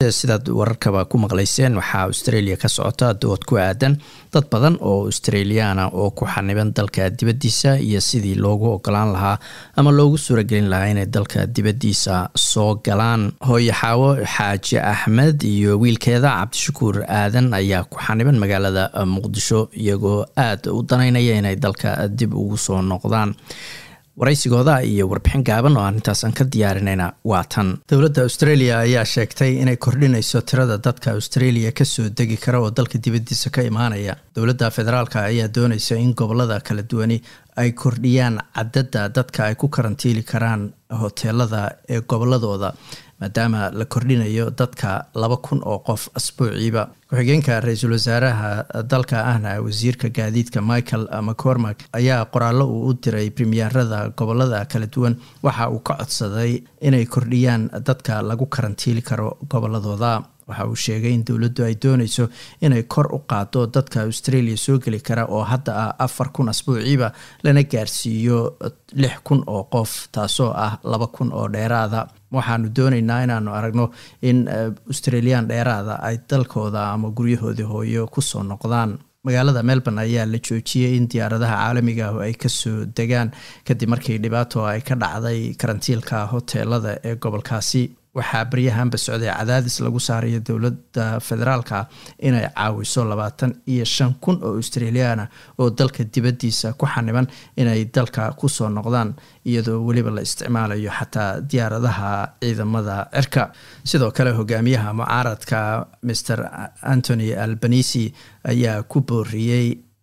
sidaad wararkaba ku maqlayseen waxaa australia ka socota dood ku aadan dad badan oo australiaana oo ku xaniban dalka dibaddiisa iyo sidii loogu ogolaan lahaa ama loogu suuragelin lahaa inay dalka dibaddiisa soo galaan hooye xaawo xaaji axmed iyo wiilkeeda cabdishakuur aadan ayaa ku xaniban magaalada muqdisho iyagoo aada u danaynaya inay dalka dib ugu soo noqdaan waraysigooda iyo warbixin gaaban oo arintaasan ka diyaarinayna waa tan dowladda australia ayaa sheegtay inay kordhinayso tirada dadka australia kasoo degi kara oo dalka dibaddiisa ka imaanaya dowladda federaalk ayaa doonaysa in gobolada kala duwani ay kordhiyaan cadadda dadka ay ku karantiili karaan hoteelada ee goboladooda maadaama la kordhinayo dadka laba kun oo qof asbuuciiba ku-xigeenka ra-iisul wasaaraha dalka ahna wasiirka gaadiidka michael mccormack ayaa qoraallo uu u diray premierada gobolada kala duwan waxa uu ka codsaday inay kordhiyaan dadka lagu karantiili karo goboladooda waxa uu sheegay in dowladdu ay doonayso inay kor u qaado dadka australia soo geli kara oo hadda ah afar kun asbuuciiba lana gaarsiiyo lix kun oo qof taasoo ah laba kun oo dheeraada waxaanu doonaynaa inaanu aragno in australian dheeraada ay dalkooda ama guryahoodii hooyo kusoo noqdaan magaalada melbourne ayaa la joojiyey in diyaaradaha caalamiga ah ay kasoo degaan kadib markii dhibaato ay ka dhacday karantiilka hoteelada ee gobolkaasi waxaa baryahanba socday cadaadis lagu saarayo dowladda federaalka inay caawiso labaatan iyo shan kun oo australiana oo dalka dibaddiisa ku xaniban inay dalka kusoo noqdaan iyadoo weliba la isticmaalayo xataa diyaaradaha ciidamada cirka sidoo kale hogaamiyaha mucaaradka maer antony albanisi ayaa ku booriyey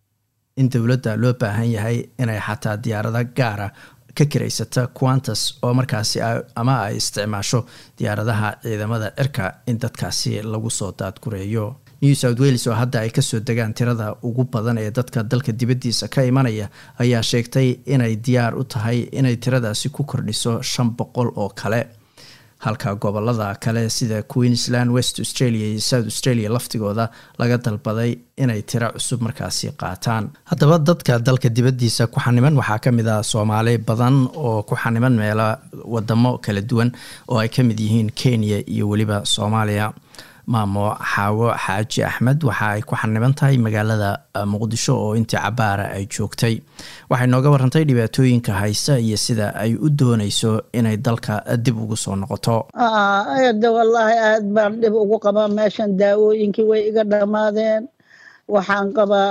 in dowladda loo baahan yahay inay xataa diyaarado gaara ka kiraysata quantas oo markaasi ama ay isticmaasho diyaaradaha ciidamada cirka in dadkaasi lagu soo daadgureeyo new south wales oo hadda ay kasoo degaan tirada ugu badan ee dadka dalka dibaddiisa ka imanaya ayaa sheegtay inay diyaar u tahay inay tiradaasi ku kordhiso shan boqol oo kale halka gobolada kale sida queensland west australia iyo south australia laftigooda laga dalbaday inay tiro cusub markaasi qaataan haddaba dadka dalka dibaddiisa ku xaniban waxaa ka mid ah soomaali badan oo ku xaniban meelo wadamo kala duwan oo ay ka mid yihiin kenya iyo weliba soomaaliya maamo xaawo xaaji axmed waxa ay ku xaniban tahay magaalada muqdisho oo intii cabaara ay joogtay waxay nooga warantay dhibaatooyinka haysa iyo sida ay u doonayso inay dalka dib ugu soo noqoto ada wallaahi aad baan dhib ugu qabaa meeshan daawooyinkii way iga dhammaadeen waxaan qabaa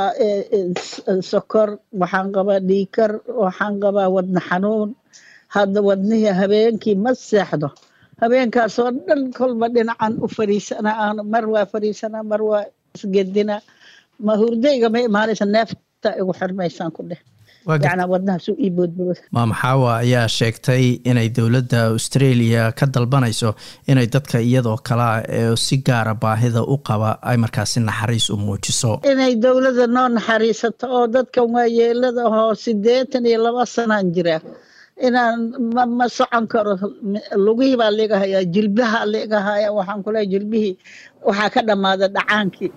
sokor waxaan qabaa dhiikar waxaan qabaa wadna xanuun hadda wadnihii habeenkii ma seexdo habeenkaasoo dhan kolba dhinacan u fariisana mar waa fariisana mar waa isgedina ma hurdayga ma imaanaysa neefta igu xirmaysaan ku dheh yacnaa wadnahaas ii boodbooda maamaxaawa ayaa sheegtay inay dowladda australia ka dalbanayso inay dadka iyadoo kalea ee si gaara baahida u qaba ay markaasi naxariis u muujiso inay dowladda noo naxariisato oo dadkan waa yeelada ahoo siddeetan iyo laba sanaan jiraa inaan ma socon karo lugihii baa liga hayaa jilbaha liga haya waxaan kuleehay jilbihii waxaa ka dhammaada dhacaankii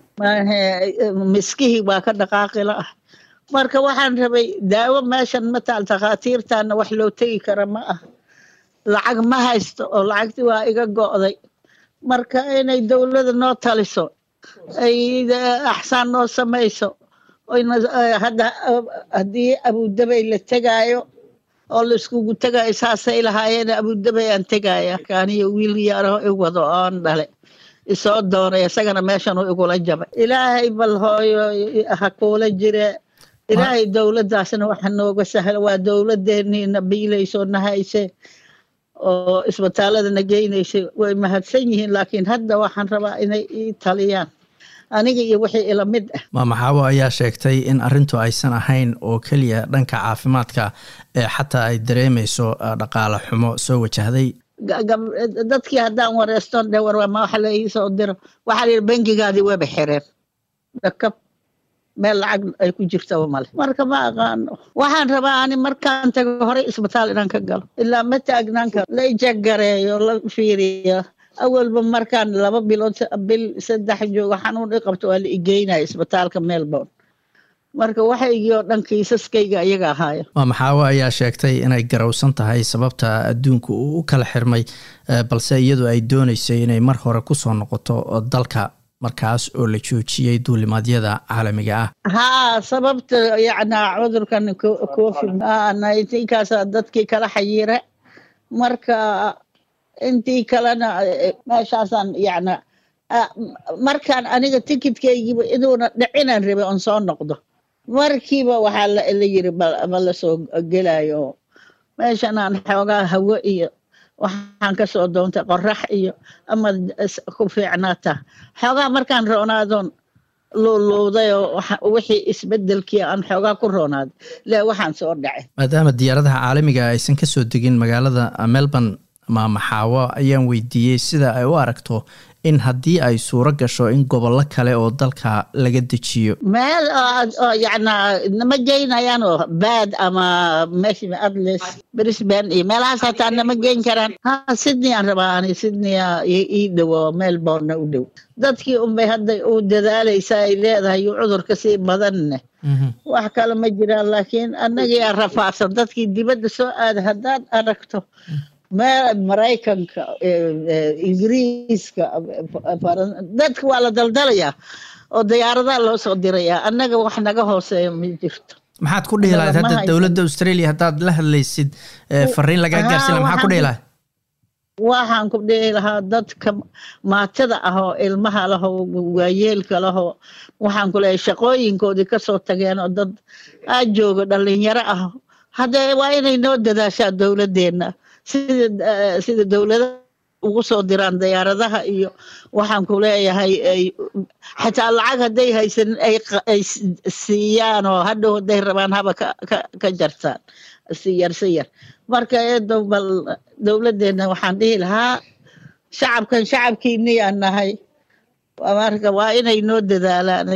miskihii waa ka dhaqaaqila ah marka waxaan rabay daawo meeshan mataal takhaatiirtaana wax loo tegi kara ma ah lacag ma haysto oo lacagtii waa iga go'day marka inay dowladda noo taliso ay axsaan noo samayso hadda haddii abudabay la tegaayo oo la iskugu tegaayo saasay lahaayeen abudabay aan tegaya aniyo wiil yaaraho i wado oon dhale isoo doonay isagana meeshan u igula jabay ilaahay bal hooyo ha kuula jire ilaahay dowladdaasna waxa nooga sahla waa dowladdeeniina biilayso nahayse oo isbitaaladana geynaysa way mahadsan yihiin laakiin hadda waxaan rabaa inay ii taliyaan aniga iyo wixii ila mid ah maamaxaawo ayaa sheegtay in arrintu aysan ahayn oo keliya dhanka caafimaadka ee xataa ay dareemayso dhaqaale xumo soo wajahday dadkii haddaan wareyston dhe war ma waxa la iisoo diro waxaa layidhi bangigaadii weba xireen dhakab meel lacag ay ku jirtaba male marka ma aqaano waxaan rabaa ani markaan tago horey isbitaal inaan ka galo ilaa ma taagnaan karo la ijagareeyo la fiiriyo awalba markaan laba bilood bil saddex joogo xanuun i qabto waa la igeynaya isbitaalka melbourne marka waxaygii oo dhan kiisaskayga ayaga ahaaya waa maxaawo ayaa sheegtay inay garowsan tahay sababta adduunku uu u kala xirmay balse iyadu ay dooneysay inay mar hore kusoo noqoto dalka markaas oo la joojiyey duulimaadyada caalamiga ah haa sababta yacna cudurkan covid nineteenkaasa dadkii kala xayiire marka intii kalena meeshaasaan yacna markaan aniga tikidkaygiiba inuuna dhicinaan rabay oon soo noqdo markiiba waxaa la yiri ma la soo gelayo meeshanaan xoogaa hawo iyo waxaan ka soo doontay qorax iyo ama ku fiicnaata xoogaa markaan roonaadoon luuluudayoo wixii isbedelkii aan xoogaa ku roonaaday le waxaan soo dhacay maadaama diyaaradaha caalamiga aysan ka soo degin magaalada melbourne maamaxaawo ayaan weydiiyey sida ay u aragto in haddii ay suuro gasho in gobollo kale oo dalka laga dejiyo meel oo yacna nama geynayaan oo baad ama meesha adles brisbane iyo meelahaas hataa nama geyn karaan ha sydney aan rabaa ani sydney ii dhowo melbourne u dhow dadkii unbay hadda u dadaalaysa ay leedahay cudurka sii badanne wax kale ma jiraan laakiin annagii aan rafaadsan dadkii dibadda soo aada haddaad aragto meel maraykanka ingiriiska dadka waa la daldalayaa oo diyaaradaha loo soo dirayaa annaga wax naga hooseeya ma jirto maxaad ku dhihi lahayd hadda dowladda australia haddaad la hadlaysid fariin lagaa gaarsin laha maxaa ku dhihi lahayd waxaan ku dhihi lahaa dadka maatada ah oo ilmaha lahoo waayeelka lahoo waxaan ku leeyahay shaqooyinkoodii kasoo tageen oo dad aa jooga dhalinyaro ah haddee waa inay noo dadaashaa dowladeenna sida sida dowladaha ugu soo diraan diyaaradaha iyo waxaan ku leeyahay xataa lacag hadday haysanin ay siiyaan oo hadhow hadday rabaan haba ka jartaan si yar si yar marka eedow bal dowladdeena waxaan dhihi lahaa shacabkan shacabkiiniyaan nahay marka waa inay noo dadaalaan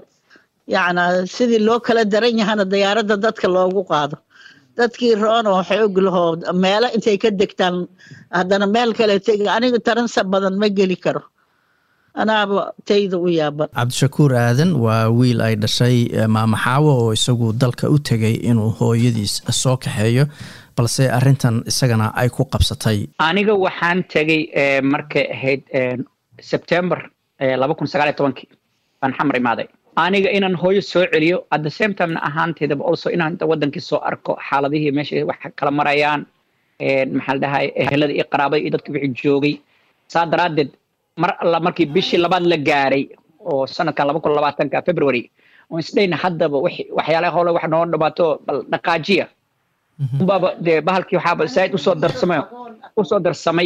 yacnaa sidii loo kala daran yahana diyaaradda dadka loogu qaado dadkii roon oo xoog lahoo meelo intay ka degtaan haddana meel kale tegi aniga taransa badan ma geli karo anaaba tayda u yaaban cabdishakuur aadan waa wiil ay dhashay maamaxaawo oo isagu dalka u tegay inuu hooyadiis soo kaxeeyo balse arintan isagana ay ku qabsatay aniga waxaan tegay markay ahayd sebtember laba kun sagaal iyo tobankii baan xamar imaaday aniga inaan hooyo soo celiyo at the same timena ahaanteedaba also inaan wadankii soo arko xaaladihii meesha wax kala marayaan maxaa la dhahay ehelada iyo qaraabada iyo dadka wixii joogay saa daraaddeed mar alla markii bishii labaad la gaaray oo sanadkan laba kun labaatanka february oo isdhayna haddaba waxyaalaha hole wax noo dhamaato bal dhaqaajiya unbaaba dee bahalkii waxaaba saaid usoo darsamay usoo darsamay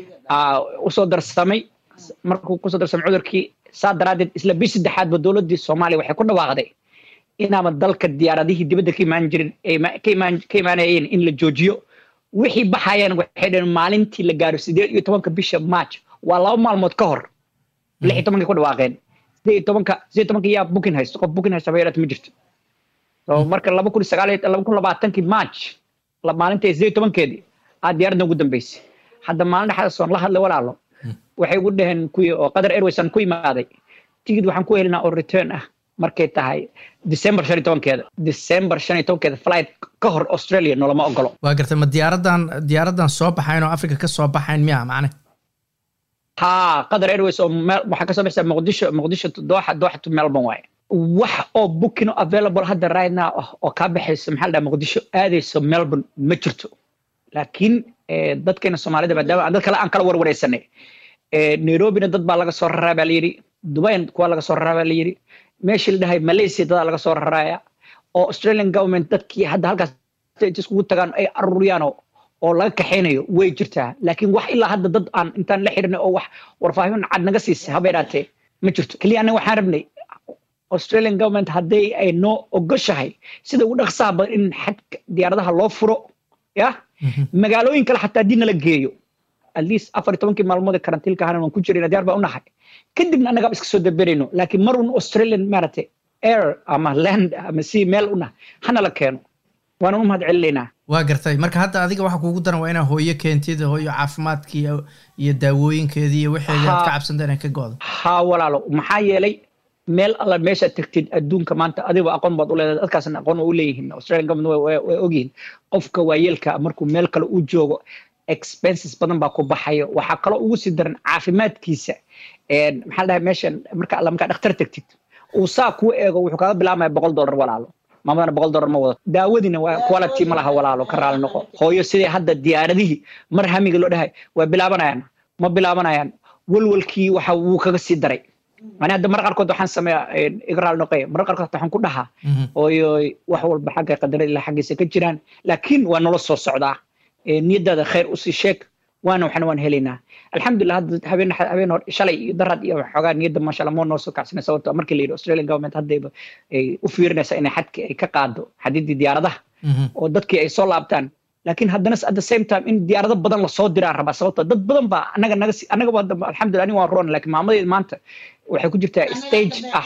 usoo darsamay markuu kusoo darsamay cudurkii saa daraaddeed isla bish saddexaadba dowladdii soomaaliya waxay ku dhawaaqday inaaba dalka diyaaradihii dibadda ka imaan jirin ka imaanayeen in la joojiyo wixii baxayaan waxay dhaheen maalintii la gaaro sideed iyo tobanka bisha march waa laba maalmood ka hor lix iyo tobankay ku dhawaaqeen sideed iyo tobanka sideed iyo tobanka yaa booking haysto qof booking haysta bayarata ma jirto so marka laba kun sagaal laba kun labaatankii march maalintii sideed iyo tobankeedii aa diyaaradda ugu dambeysay hadda maalin dhexdaas oon la hadlay walaalo waxay ugu dhaheen kuwii oo qatar airways aan ku imaaday tigid waxaan ku helinaa oo return ah markay tahay december shan iyo tobankeeda december shan iyo tobankeeda flight ka hor australia noolama ogolo waa gartay ma diyaaradan diyaaradan soo baxayn oo africa ka soo baxayn miya macne ha qatar airways oo meel waxaa kasoo baxaysa muqdisho muqdisho dooxa dooxa to melbourne waaye wax oo booking available hadda right now ah oo kaa baxayso maxaa la dhaha muqdisho aadayso melbourne ma jirto laakiin dadkeena soomaalida maadaama aan dad kale aan kala warwareysanay nairobina dad baa laga soo raraa baa layidhi dubayn kuwa laga soo raraa baa layidhi meeshii la dhahay malaysia dadaa laga soo raraaya oo australian government dadkii hadda halkaas iskugu tagaan ay aruriyaan oo laga kaxaynayo way jirtaa laakiin wax ilaa hadda dad aan intaan la xirinay oo wax warfaahin cad naga siisay haba idhaatee ma jirto keliya annaga waxaan rabnay australian government hadday ay noo ogoshahay sida ugu dhaqsaha badan in xadka diyaaradaha loo furo ya magaalooyin kale xataa haddii nala geeyo at least afar iyo tobankii maalmood ee karantiilka ahana waan ku jirayna diyaar baa u nahay kadibna annagaaba iska soo daberayno laakiin mar un australian maaragtay air ama land ama sea meel una hana la keeno waana u mahad celinaynaa waa gartay marka hadda adiga waxa kuugu daran waa inaa hooyo keentid hooyo caafimaadkii iyo daawooyinkeedii iyo waxeedii aad ka cabsanta inay ka go-do ha walaalo maxaa yeelay meel alla meeshaad tagtid adduunka maanta adiba aqoon baad u leedahay dadkaasna aqoon waa u leeyihiin australian government way ogyihiin qofka waayeelka markuu meel kale u joogo expenses badan baa ku baxayo waxaa kaloo ugu sii daran caafimaadkiisa maxaa dhahay meeshan marka alla markaa dhakhtar tagtid uu saa kuu eego wuxuu kaga bilaabmaya boqol dollar walaalo maamadana boqol dollar ma wadato daawadiina waa quality ma laha walaalo ka raali noqo hooyo sidii hadda diyaaradihii mar hamiga loo dhahay way bilaabanayaan ma bilaabanayaan walwalkii waxa wuu kaga sii daray ani hadda mar qaarkood waxaan sameeyaa iga raali noqoya mar qaarkood waxaan ku dhahaa hooyo wax walba xagga qadarada ilaa xaggiisa ka jiraan laakiin waa nolo soo socdaa niyadaada khayr usii sheeg waana waxna waan helaynaa alxamdulilah hadda habeen habeen hor shalay iyo darad iyo waxoogaa niyadda maasha allah moo noo soo kacsanay sababto markii la yidhi australian government haddayba ay u fiirinaysa inay xadki ay ka qaado xadiddii diyaaradaha oo dadkii ay soo laabtaan laakiin haddana at the same time in diyaarado badan lasoo diraan rabaa sababto dad badan baa anaga naga anagaba hadda alxamdulillah ani waan roon laakiin maamadeed maanta waxay ku jirtaa stage ah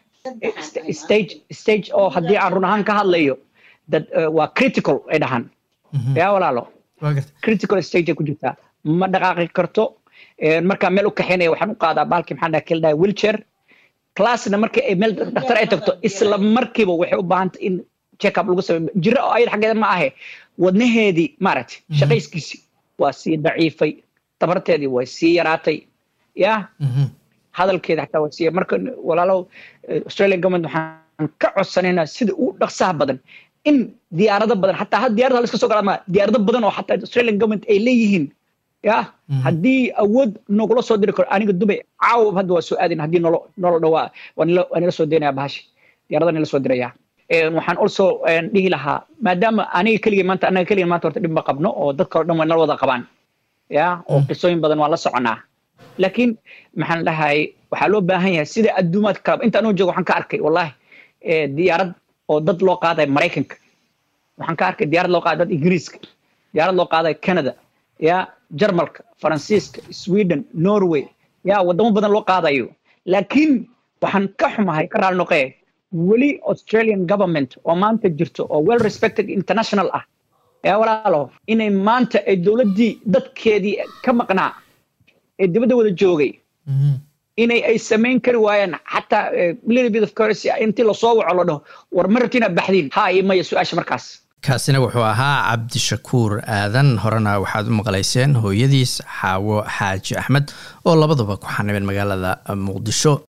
stage stage oo haddii aan run ahaan ka hadlayo dad waa critical ay dhahaan yaa walaalo critical stage ay ku jirtaa ma dhaqaaqi karto markaa meel u kaxaynaya waxaan u qaadaa baalkii maxaa dhaha keldaha wheelchair classna markii ay meel dhakhtar ay tagto isla markiiba waxay u baahantay in check up lagu sameeyo jiro oo ayada xaggeeda ma ahe wadnaheedii maaragtay shaqayskiisii waa sii daciifay tabarteedii way sii yaraatay ya hadalkeeda xataa waa sii marka walaalow australian government waxaan ka codsanaynaa sida ugu dhaqsaha badan in diyaarado badan xataa had diyaarada la iska soo galaa ma diyaarado badan oo xataa australian government ay leeyihiin ya haddii awood nogula soo diri karo aniga dubay caawa hadda waa soo aadayna haddii nolo nolo dhawaa waa nila soo daynaya bahashi diyaarada nila soo diraya waxaan also dhihi lahaa maadaama aniga keligay maanta anaga keligay maanta horta dhib ma qabno oo dadka oo dhan way nala wada qabaan ya oo qisooyin badan waan la soconaa laakiin maxaan dhahay waxaa loo baahan yahay sida adduumaadka kalaba inta anuu joogo waxaan ka arkay wallahi diyaarad oo dad loo qaaday maraykanka waxaan ka arkay diyaarad loo qaaday dad ingiriiska diyaarad loo qaaday canada ya jarmalka faransiiska sweden norway ya wadamo badan loo qaadayo laakiin waxaan ka xumahay ka raali noqee weli australian government oo maanta jirto oo well respected international ah yaa walaalo inay maanta ay dowladdii dadkeedii ka maqnaa ee dibadda wada joogay inay ay samayn kari waayaan xataa little bit of currency intii lasoo waco la dhaho war ma rabti inaad baxdiin ha iyo maya su-aasha markaas kaasina wuxuu ahaa cabdishakuur aadan horena waxaad u maqlayseen hooyadiis xaawo xaaji axmed oo labaduba ku xanibeen magaalada muqdisho